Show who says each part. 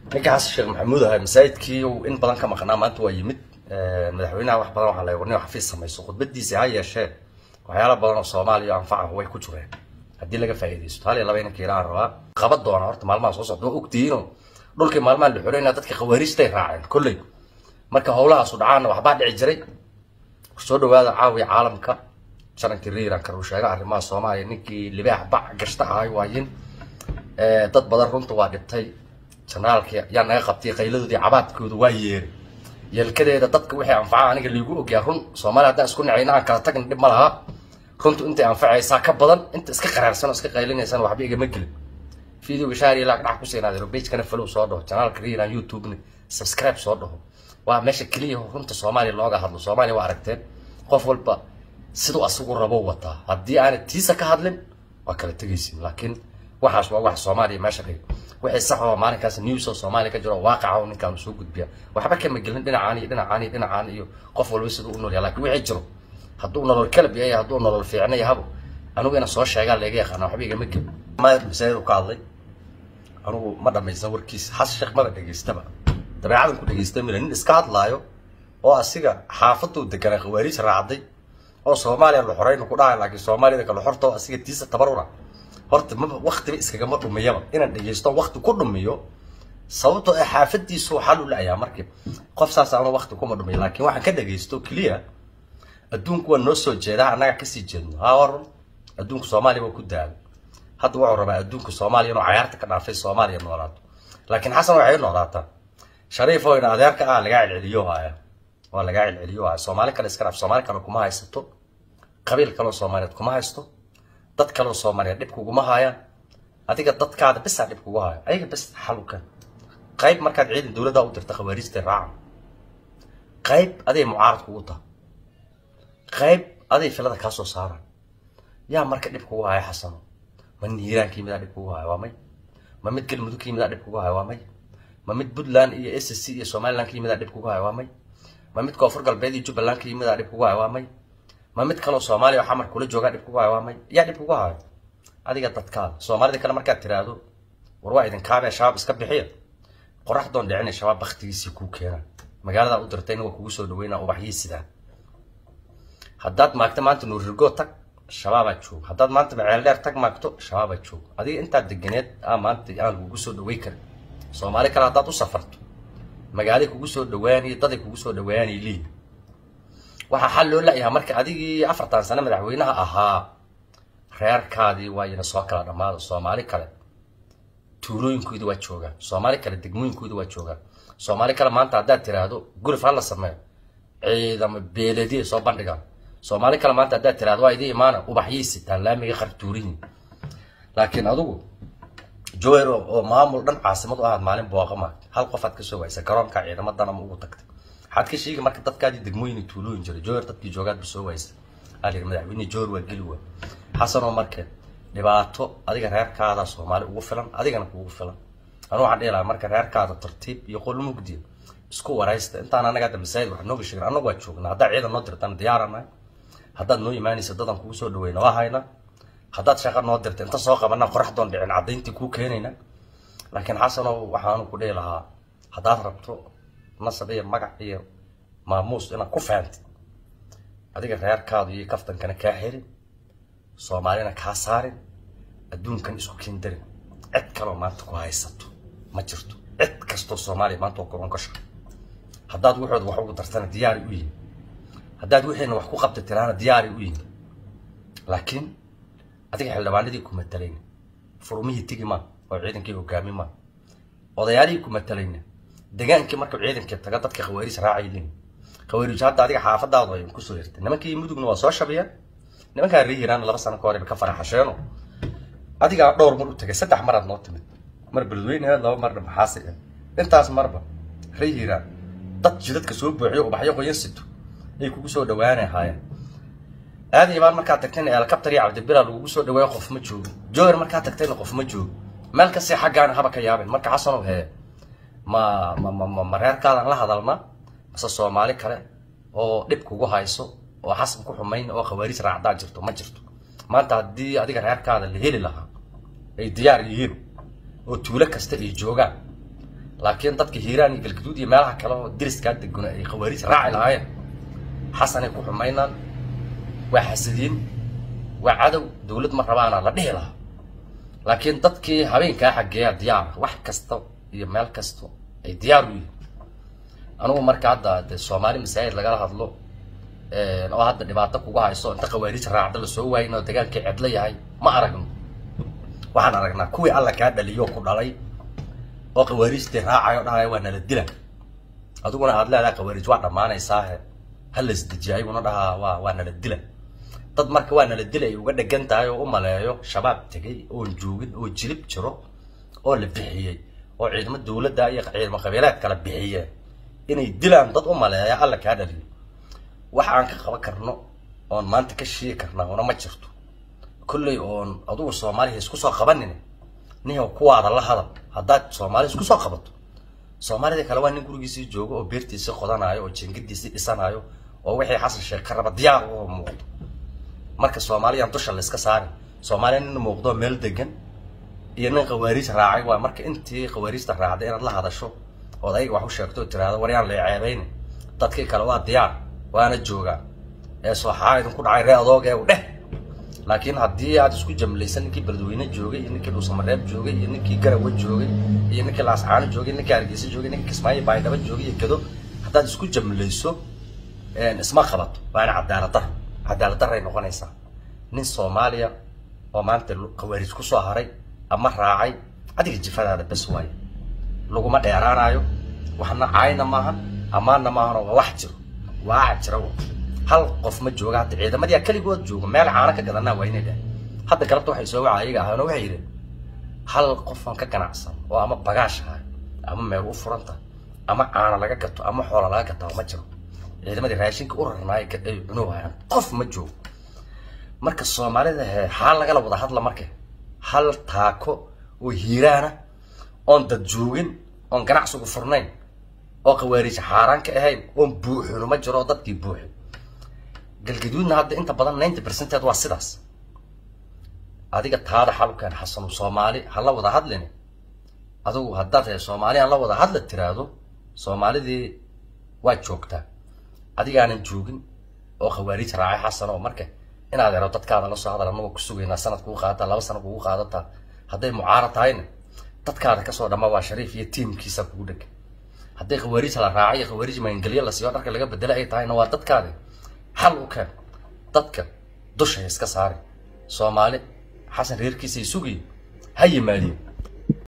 Speaker 1: ninka xasan sheekh maxamuud ahay masaajidkii uu in badan ka maqnaa maanta waa yimid madaxweynaha wax badan waxaa la warnin xafiis samayso khudbadiisi ha yeeshee waxyaala badan oo soomaaliya anfaca way ku jireen haddii laga faa'iidaysto hal iyo laba inanka ilaan rabaa qaban doona horta maalmaha soo socda waa ogtihiinoo dhulkii maalmaha la xoreynaa dadka khawaariijtay raaceen kolley marka howlahaasu dhacaana waxbaa dhici jiray soo dhawaada caawiya caalamka shanankii riiran karuu sheega arrimaha soomaaliya ninkii libaax bac gashta ahay waayin dad badan runta waa dhibtay janaalkii yaa naga qabtay qayladoodii cabaadkooda waa yeeray yelkadeeda dadka wixii anfaca aniga liigu ogyaa run soomaaliya haddaan isku nacayna aan kala tagna dhib ma laha runtu intay anfacaysaa ka badan inta iska qaraarsan oo iska qaylinaysan waxba igama gelin videoga shaari laag dhax ku siinaadiro pagekana follow soo dhaho janaalka riiran youtube-na subscribe soo dhaho waa meesha keliya runta soomaaliya looga hadlo soomaaliya waa aragteen qof walba siduu asagu rabo wataa haddii aanad tiisa ka hadlin waa kala tegaysin laakiin waxaas waa wax soomaaliya meesha dhigay wixii sax oo maalinkaas news oo soomaaliya ka jiro waaqaca oo ninkaanu soo gudbiya waxba kama gelin dhinacaan iyo dhinacaan iyo dhinacaan iyo qof walba siduu u nool yahay laakiin wixii jiro hadduu nolol kalab yahay hadduu nolol fiicna yahabo anigu ina soo sheegaa laga yaqaana waxba igama gelin masaajid u ka hadlay anigu ma dhamaysan warkiisa xas sheekh maba dhegaystaba dabeecadan ku dhegaysta mila nin iska hadlaayo oo asiga xaafaduu deganaa khawaariij raacday oo soomaaliya la xoreyna ku dhahay laakiin soomaaliyada kale xorta oo asiga tiisa tabarura horta maba waktiba iskagama dhumiyaba inaan dhegaysto wakti ku dhumiyo sababtoo ah xaafadiisu xal u la-ayaa markii qof saas aanu wakti kuma dhumiyo laakiin waxaan ka dhegaysto keliya adduunku waa noo soo jeedaa annaga kasii jeedno haa warun adduunku soomaaliya waa ku daala hadda wuxuu rabaa adduunka soomaaliya inuu cayaarta ka dhaafay soomaaliya noolaato laakiin xasan waxay noolaataa shariif oo ina adeerka ah lagaa celceliyo haya waa lagaa celceliyo haya soomaali kale iska dhaaf soomaali kale kuma haysato qabiil kaleo soomaaliyeed kuma haysto dad kaleo soomaaliyeed dhib kuguma haayaan adiga dadkaada bisaa dhib kugu haya ayaga bis xalukan qayb markaad ciidan dowladda u dirta khawaariijta raacan qayb aday mucaarad kugu taha qayb aday filada kaa soo saaraan yaa marka dhib kugu haya xasano ma nin hiiraan ka yimidaa dhib kugu haya waa may ma mid galmudug ka yimidaa dhib kugu haya waa may ma mid puntland iyo s c iyo somaliland ka yimidaa dhib kugu haya waa may ma mid koonfur galbeed iyo jubbaland ka yimidaa dhib kugu haya waa may ma mid kaloo soomaaliya oo xamar kula joogaa dhib kugu haya waa may yaa dhib kugu haya adiga dadkaada soomaalida kale markaad tiraahdo war waa idinkaabee shabaab iska bixiya qoraxdoon dhicina shabaab baktigiisii kuu keenaa magaaladaa u dirtayna waa kugu soo dhaweynaa ubaxyii sidaa haddaad maagto maanta nuurirgoo tag shabaabaa joog haddaad maanta maceeldheer tag maagto shabaabaa joog adiga intaad deganeed a maanta aan kugu soo dhawey karin soomaali kale haddaad u safarto magaalay kugu soo dhawaanay daday kugu soo dhawaanay liin waxaa xal loo la-yahaa marka adigii afartan sano madaxweynaha ahaa reerkaadii waa ina soo kala dhammaada soomaali kale tuulooyinkooda waa joogaan soomaali kale degmooyinkooda waa joogaan soomaali kale maanta haddaad tiraahdo gurif ha la sameeyo ciidamo beeladiya soo bandhigaan soomaali kale maanta haddaad tiraahdo waa idii imaana ubaxyay sitaan laamiga qartuurihin laakiin adigu joer oo maamul dhan caasimad u ahaad maalin booqa maagta hal qofaad kasoo waysa garoonka ciidamadan ama ugu tagtay waxaad ka sheegi marka dadkaadii degmooyin tuulooyin jiray joer dadkii joogaadba soo waysa alir madaxweyne joer waa geli waa xasanoo marka dhibaato adiga reerkaada soomaali ugu filan adigana kugu filan anu waxaan dhihi lahaa marka reerkaada tartiib iyo qol mugdiya isku waraysta intaan anaga hadda masaajid wax nooga sheegin annagu waa joognaa haddaad ciidan noo dirtaan diyaaranahay haddaad noo imaanaysa dadan kugu soo dhaweyna waa hayna haddaad shaqo noo dirta inta soo qabana qoraxdoon dhicin caddayntii kuu keenayna laakiin xasanow waxaanu ku dhihi lahaa haddaad rabto nasab iyo magac iyo maamuus inaad ku fahamtid adiga reerkaadu iyo kaftankana kaa helin soomaalina kaa saarin adduunkan isku keendarin cid kaloo maanta ku haysato ma jirto cid kastoo soomaaliya maanta waa kuron ka shaqo haddaad waxooda wax ugu dartana diyaari u yihin haddaad wixiina wax ku qabta tiraana diyaari u yihin laakiin adiga xildhibaanadii ku matalayna furumihii tegi maa oo ciidankii hogaami maa odayaalihii ku matalayna degaankii markuu ciidankii taga dadka khawaariis raacayleen khawaariij hadda adiga xaafadaadu ay kusoo hirtay nimankii mudugna waa soo shabiyeen nimankaa ree yiraan laba sano ka hor ka faraxasheeno adigaa dhowr mar u tagay saddex maraad noo timid mar beledweyne ahayd laba marna maxaasi ah intaas marba ree yiraan dad jidadka soo buuxiyo ubaxyo qoyan sito ay kugu soo dhawaanay ahaayeen aadi ibaan markaad tagtayna elkabtar iyo cabdibila lagugu soo dhaweeyo qof ma joogo jower markaad tagtayna qof ma joogo meel kastay xaggaana haba ka yaabeen marka xasanow hee ma ma ma ma reerkaadaan la hadalna mase soomaali kale oo dhib kugu hayso oo xasan ku xumayn oo khawaariis raacdaa jirto ma jirto maanta haddii adiga reerkaada la heli lahaa ay diyaar yihiin oo tuulo kasta ay joogaan laakiin dadka hiiraan iyo galgaduud iyo meelaha kale oo diriskaa deguna ay khawaariij raaci lahaayeen xasanay ku xumaynaan waa xasadiin waa cadow dawlad ma rabaana la dhihi lahaa laakiin dadkii habeenkaa xaggeeya diyaar wax kasta iyo meel kasta ay diyaar u yihiin anugu marka hadda de soomaali masaajid lagala hadlo oo hadda dhibaato kuga hayso inta khawaariij raacda lasoo waayin oo dagaalkii cedlo yahay ma aragno waxaan aragnaa kuwii alla kaa dhaliyo ku dhalay oo khawaariijtii raacayo dhalay waa nala dila adiguna aad leedahay khawaariij waa dhammaanaysaahe ha la isdejiya ayaguna dhahaa waa waa nala dila dad marka waa nala dila ay uga dhegan tahay oo u maleeyo shabaab tegay oon joogin oo jilib jiro oo la bixiyey oo ciidamo dawladda iyo ciidamo qabiileed kala bixiyeen inay dilaan dad u maleeya alla kaa dhaliyo wax aan ka qaban karno oon maanta ka sheegi karnaa una ma jirto kolley oon adugu soomaaliya isku soo qabanin nin kuwaada la hadal haddaad soomaaliya isku soo qabato soomaalida kale waa nin gurigiisii joogo oo beertiisii qodanayo oo jingadiisii dhisanayo oo wixii xasan sheekh ka raba diyaar oo muuqdo marka soomaaliyaan dusha la iska saari soomaaliya nin muuqdo meel degan iyo nin khawaariij raacay waa marka intii khawaariijta raacday inaad la hadasho ood ayaga wax u sheegto oo tiraahdo waryaan la ceebayni dadkii kale waa diyaar waana joogaa ee sooxaa idinku dhacay ree adoogee u dheh laakiin haddii aad isku jamlaysan ninkii beledweyne joogay iyo ninkii dhuusamareeb joogay iyo ninkii garawa joogay iyo ninkii laascaano joogay ninkii hargeysa joogay ninkii kismaayo baydhabo joogay iyo gado haddaad isku jamlayso isma qabato waana cadaalad dar cadaalad daray noqonaysaa nin soomaaliya oo maanta khawaariij kusoo haray ama raacay adiga jifadaada bes waayo laguma dheeraanayo waxna caayna maahan ammaanna maahan oo wax jiro waaca jira hal qof ma jooga hadda ciidamadiyaa keligood jooga meel caano ka gadanaa waa inay dhahay hadda galabta waxay soo waca ayaga ahaana waxay yidheen hal qofan ka ganacsan oo ama bagaash ahay ama meel u furanta ama caano laga gato ama xoola laga gataa ma jiro ciidamadii raashinka u rarnaay ay cunowayaan qof ma joogo marka soomaalida he xaal lagala wada hadla marka hal taako oo hiiraana oon dad joogin oon ganacsigu furnayn oo khawaariij xaaraan ka ahayn oon buuxino ma jiro oo dadkii buuxin galgaduudna hadda inta badan ninety percenteed waa sidaas adiga taada xalukeen xasanu soomaali ha la wada hadlin adigu haddaad he soomaali aan la wada hadla tiraahdo soomaalidii waa joogtaa adigaanan joogin oo khawaariij raacay xasan oo marka inaad ero dadkaada la soo hadal anagoo ku sugaynaa sanad kugu qaadataa laba sana kugu qaadataa hadday mucaarad tahayna dadkaada kasoo dhamma waa shariif iyo tiimkiisa kugu dheg hadday khawaariij la raacay iyo khawaariij magangelyo la siiyo dharka laga bedela ay tahayna waa dadkaadi xal u keen dadka dushay iska saari soomaali xasan reerkiisay sugiyo ha yimaadiyo